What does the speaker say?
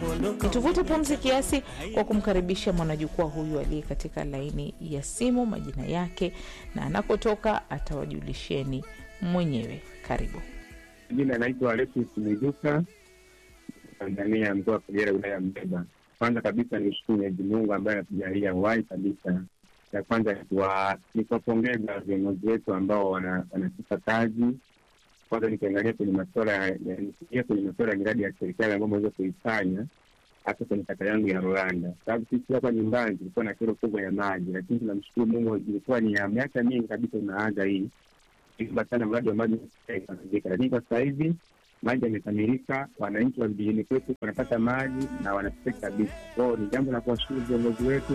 Nituvute pumzi kiasi kwa kumkaribisha mwanajukwaa huyu aliye katika laini ya simu, majina yake na anakotoka atawajulisheni mwenyewe. Karibu. Jina naitwa Alexis Miduka, Tanzania, mkoa wa Kagera, wilaya ya Mbeba. Kwanza kabisa ni shukuru Mwenyezi Mungu ambaye anatujalia uhai kabisa. Ya kwanza ni kuwapongeza viongozi wetu ambao wanatupa kazi. Kwanza nikiangalia kwenye masuala ya kwenye masuala ya miradi ya serikali ambayo ameweza kuifanya hasa kwenye kata yangu ya Rwanda, sababu sisi hapa nyumbani tulikuwa na kero kubwa ya maji, lakini tunamshukuru Mungu, ilikuwa ni ya miaka mingi kabisa unaanza hii iba sana mradi wa maji ikamalizika, lakini kwa sasa hivi maji yamekamilika, wananchi wa vijijini kwetu wanapata maji na wanapata kabisa. Kwao ni jambo la kuwashukuru viongozi wetu